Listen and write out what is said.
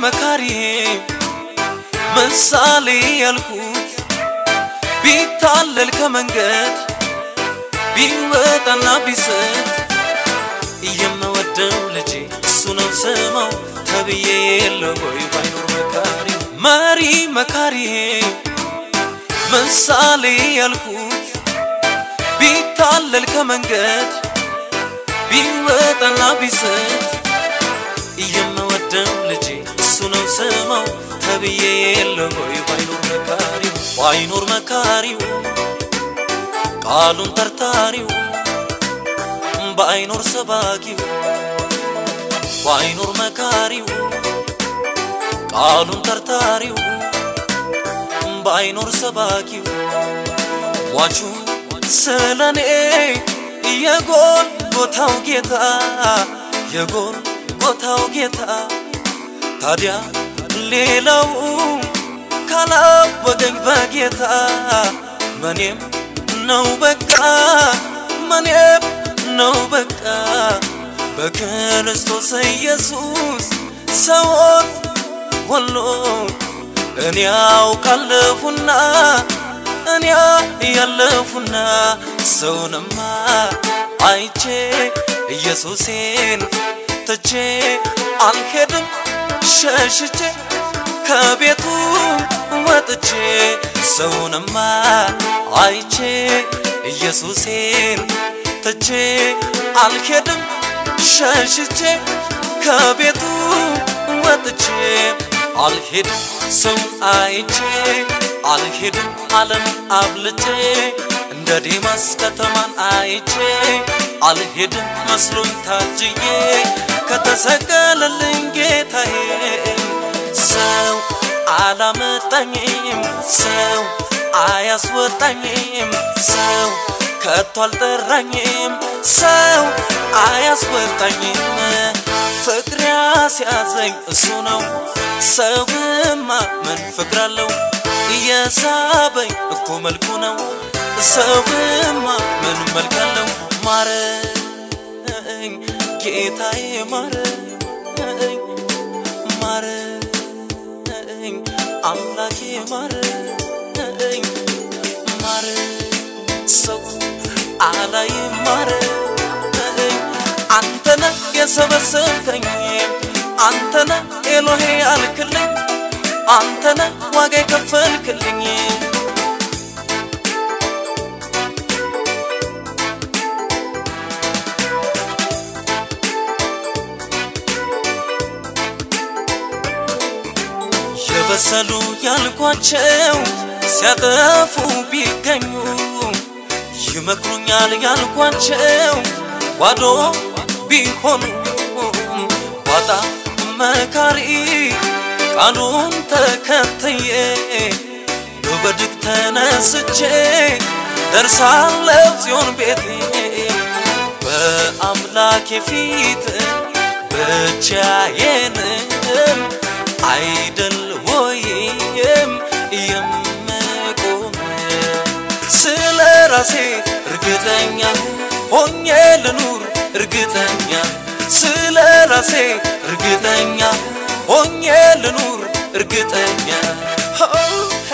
መካሪዬ ምሳሌ ያልኩት ቢታለል ከመንገድ ቢወጣና ቢስት የምወደው ልጄ እሱ ነው ስማው ተብዬ የለው ወይ ባይኖር መካሪ መሪ መካሪዬ ምሳሌ ያልኩት ቢታለል ከመንገድ ቢወጣና ቢስት የምወደው ልጄ እሱ ነው ስማው ተብዬ የለው ወይ ባይኖር መካሪው ባይኖር መካሪው ቃሉን ተርታሪው ባይኖር ሰባኪው ባይኖር መካሪው ቃሉን ተርታሪው ባይኖር ሰባኪው ሟቹ ስለኔ የጎል ቦታው ጌታ የጎል ቦታው ጌታ ታዲያ ሌላው ካላወቀኝ በጌታ መኔም ነው በቃ መኔም ነው በቃ በክርስቶስ ኢየሱስ ሰዎች ሁሉ እኔ ያውቃለሁና እኔ ያለፉና ሰውንማ አይቼ ኢየሱሴን ትቼ አልሄድም ሸሽቼ ከቤቱ ወጥቼ ሰውንማ አይቼ ኢየሱሴን ትቼ አልሄድም ሸሽቼ ከቤቱ ወጥቼ አልሄድም ሰውን አይቼ አልሄድም ዓለም አብልጬ እንደ ዴማስ ከተማን አይቼ አልሄድም መስሎኝ ታጅዬ ከተሰቀለልኝ ጌታዬ ሰው አላመጣኝም ሰው አያስወጣኝም ሰው ከቶ አልጠራኝም ሰው አያስወጣኝም ፍቅር ያስያዘኝ እሱ ነው ሰውማ ምን ፍቅር አለው እየሳበኝ እኮ መልኩ ነው ሰውማ ምን መልክ አለው ማረኝ ጌታዬ ማረኝ ማረኝ አምላኬ ማረኝ ማረኝ ሰው አላይ ማረኝ አንተነ የሰበሰብከኝ አንተነ ኤሎሄ ያልክልኝ አንተነ ዋጋ የከፈልክልኝ የበሰሉ ያልኳቸው ሲያጠፉ ቢገኙ ይመክሩኛል ያልኳቸው ባዶ ቢሆኑ ባጣ መካሪ ቃሉን ተከትዬ በበድግ ተነስቼ ደርሳለሁ ጽዮን ቤቴ በአምላኬ ፊት ብቻዬንም አይደል ወይም የምቆም ስለ ራሴ እርግጠኛ ሆኜ ልኑር እርግጠኛ ስለ ራሴ እርግጠኛ ሆኜ ልኑር እርግጠኛ